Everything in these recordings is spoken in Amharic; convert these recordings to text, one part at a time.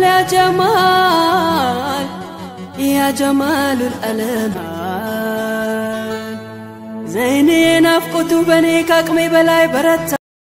ጀማል ያ ጀማል ያ ጀማሉል አለማል ዘይኔ ናፍቆቱ በእኔ ከአቅሜ በላይ በረታ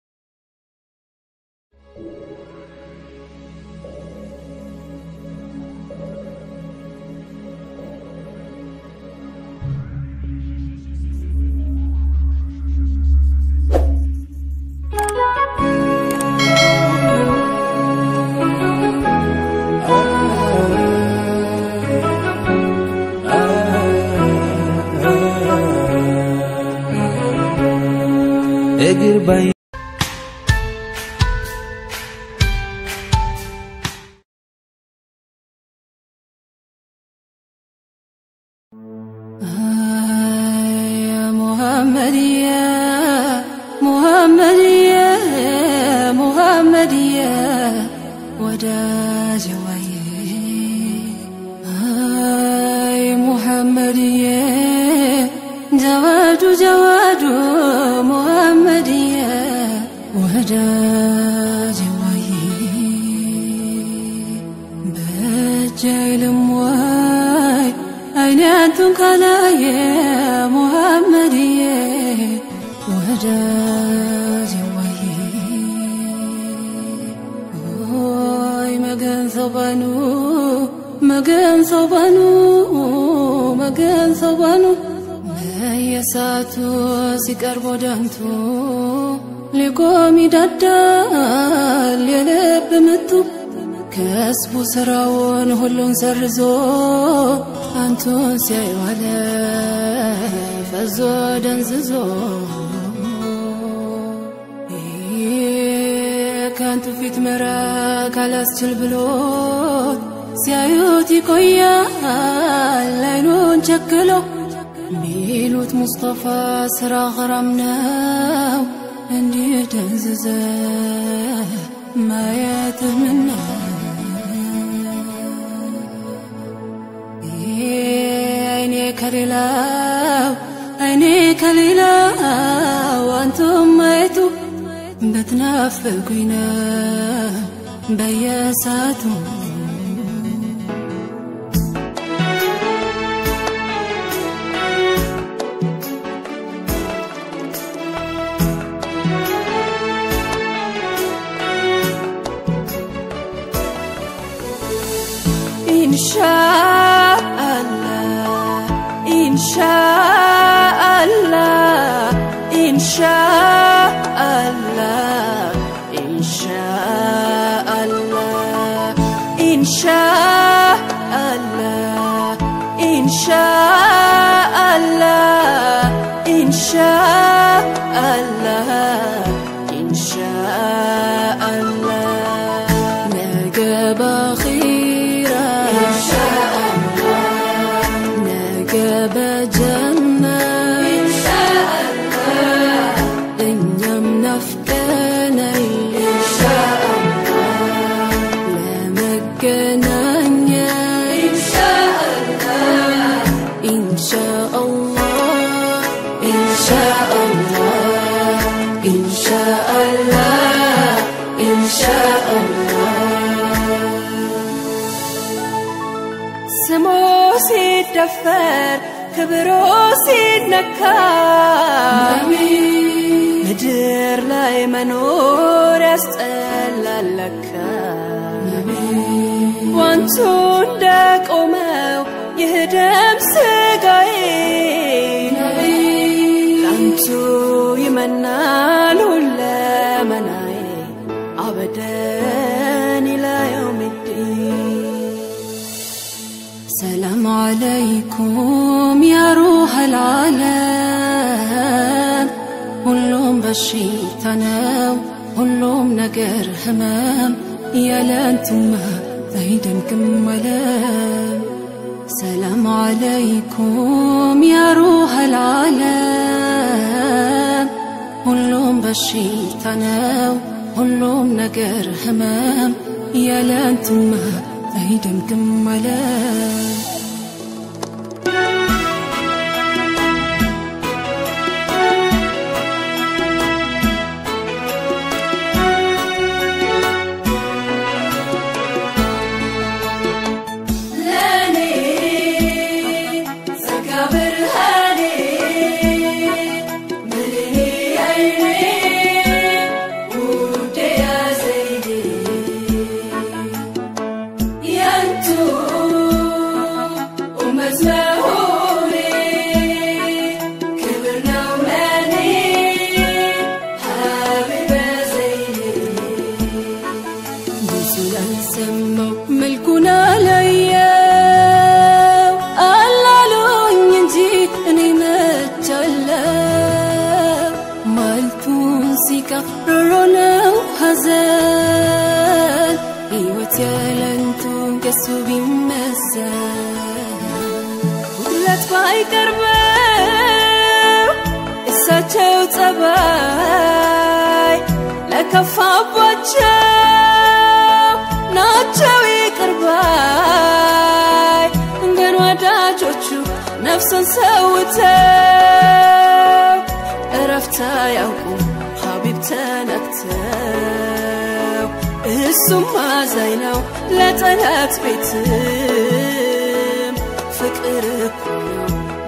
እግር ባይ يا محمد يا محمد يا محمد يا ወዳጅ ዋዬ አይ ሙሐመድዬ ጀዋዱ ጀዋዱ ሙሐመድዬ ወዳጅ ዋዬ በእጅ አይልም ወይ አይኔ አንቱን ካላየ ሙሐመድዬ ወዳጅ ዋዬ ሆይ መገን ሰባኑ መገን ሰባኑ መገን ሰባኑ በየሰዓቱ ሲቀርብ ወዳንቱ ሊቆም ይዳዳል የልብ ምቱ ከስቡ ስራውን ሁሉን ሰርዞ አንቱን ሲያይዋለ ፈዞ ደንዝዞ ከአንቱ ፊት መራቅ አላስችል ብሎት ሲያዩት ይቆያል አይኑን ቸክሎ ሚሉት ሙስጠፋ ስራ ኸራም ነው እንዲህ ደንዝዘ ማየትህ ምነው አይኔ ከሌላው አይኔ ከሌላው አንቱም ማየቱ በትናፍቁኝ ነው በየሰዓቱ ኢንሻአላህ ኢንሻአላህ ኢንሻአላህ ኢንሻአላህ ኢንሻአላህ ኢንሻአላህ ኢንሻአላህ ኢንሻአላህ ነገ በኺራ ነገ በጀና እኛም ናፍቀናል ለመገናኛ ኢንሻአላህ ኢንሻአላህ ኢንሻአላህ ኢንሻአላህ ስሙ ሲደፈር ክብሩ ሲነካ ምድር ላይ መኖር ያስጠላለካ ዋንቱ እንደቆመው ይህ ደም ስጋዬ ላንቱ ይመናል ሁለመናዬ አበደን ኢላ የውሚዲን ሰላም አለይኩም ያ ሩሐል ዓለም ሁሉም በሽታ ነው ሁሉም ነገር ህመም ያለንቱማ አይደምቅም አለም ሰላም አለይኩም ያ ሩሐል ዓለም ሁሉም በሽታ ነው ሁሉም ነገር ህመም ያለንቱማ አይደምቅም አለም ሰማው መልኩን አላየው አላሉኝ እንጂ እኔ መቻለው ማልቱን ሲቃ ሮሮ ነው ሐዘን ሕይወት ያለንቱ ከሱ ቢመሰል ሁለት ባይቀርበው እሳቸው ጸባይ ለከፋባቸው ናቸው ይቅርባይ ግን ወዳጆቹ ነፍሱን ሰውተው እረፍት አያውቁም ሀቢብ ተነክተው እሱም አዛኝ ነው ለጠላት ቤትም ፍቅር እኮ ነው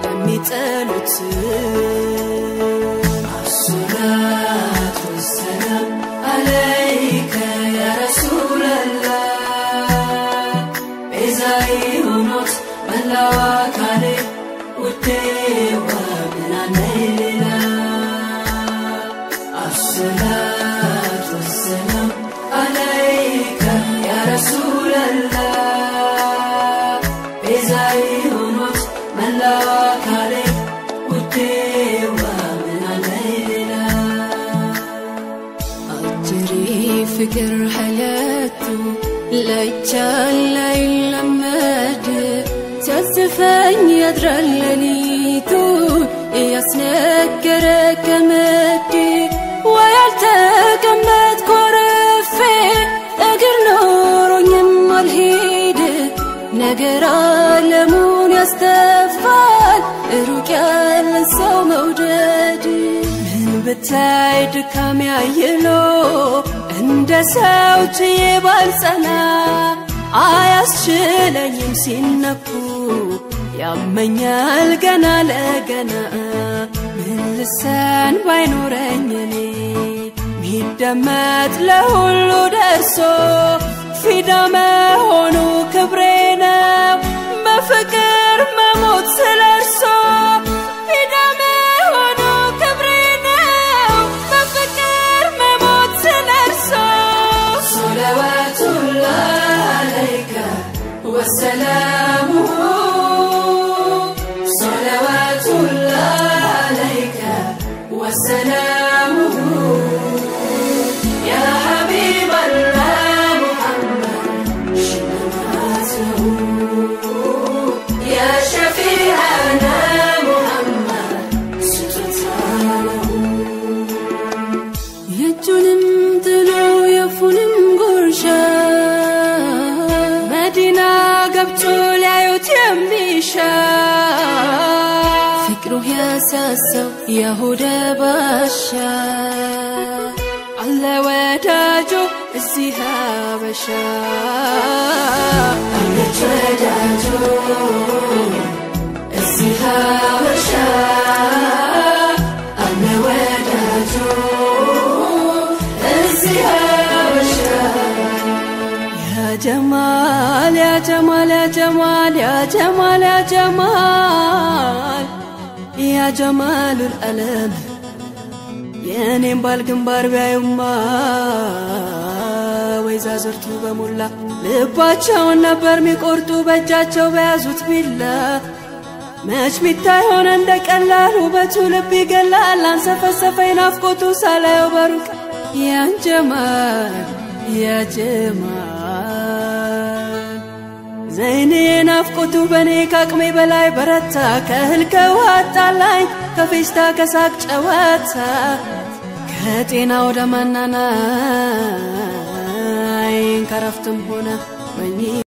ለሚጠሉትም አሰላት ወሰላም አለይከ ያ ረሱለላህ ቤዛዬ ሆኖት መላው አካሌ ውዴ ዋምናነይ ሌላ አሰላት ወሰላም አለይከ ያ ረሱለላህ ቤዛዬ ሆኖት መላው አካሌ ውዴ ዋምናነይ ሌላ አጅሪ ፍቅር ሐለቱ ላይቻል ላይለመድ ሲያስፈኝ ያድራል ሌሊቱ እያስነገረ ገመድ ወይ አልተቀመጥ ኮረፌ እግር ኖሮኝም አልሄድ ነገር ዓለሙን ያስተፋል ሩቅ ያለን ሰው መውደድ ምን ብታይ ድካም ያየሎ እንደ ሰው ችዬ ባልጸና አያስችለኝም ሲነኩ ያመኛል ገና ለገና ምን ልሰን ባይኖረኝ እኔ ሚደመጥ ለሁሉ ደርሶ ፊዳ መሆኑ ክብሬ ነው በፍቅር መሞት ስለ እርሶ ፊዳ መሆኑ ክብሬ ነው በፍቅር መሞት ስለ እርሶ ሰለዋቱላህ አለይከ ወሰላሙሁ ሰለዋቱላህ አለይከ ወሰላሙሁ ያ ሐቢበላህ ሙሐመድ ሽልማትሁ ያ ሸፊዐና ሙሐመድ ስጦታው የእጁንም ጥሎ የፉንም ጉርሻ መዲና ገብቶ ሊያዩት የሚሻ ፍቅሩ ያሳሰው የሁደ ባሻ አለ ወዳጆ እዚህ ሀበሻ አለች ወዳጆ እዚህ ሀበሻ አለ ወዳጆ እዚህ ሀበሻ ያ ጀማል ያ ጀማል ያ ጀማል ያ ጀማል ያ ጀማል ያ ጀማሉል ዓለም የእኔም ባል ግንባር ቢያዩማ ወይዛዝርቱ በሞላ ልባቸውን ነበር ሚቆርጡ በእጃቸው በያዙት ቢላ መች ሚታይ ሆነ እንደ ቀላል ውበቱ ልብ ይገላል አንሰፈሰፈኝ ናፍቆቱ ሳላየው በሩቅ ያን ጀማል ያ ጀማል ዘይኔ ናፍቆቱ በእኔ ከአቅሜ በላይ በረታ ከእህል ከውሃ አጣላኝ ከፌሽታ ከሳቅ ጨዋታ ከጤና ወደ ማናናይ ከረፍትም ሆነ በኝ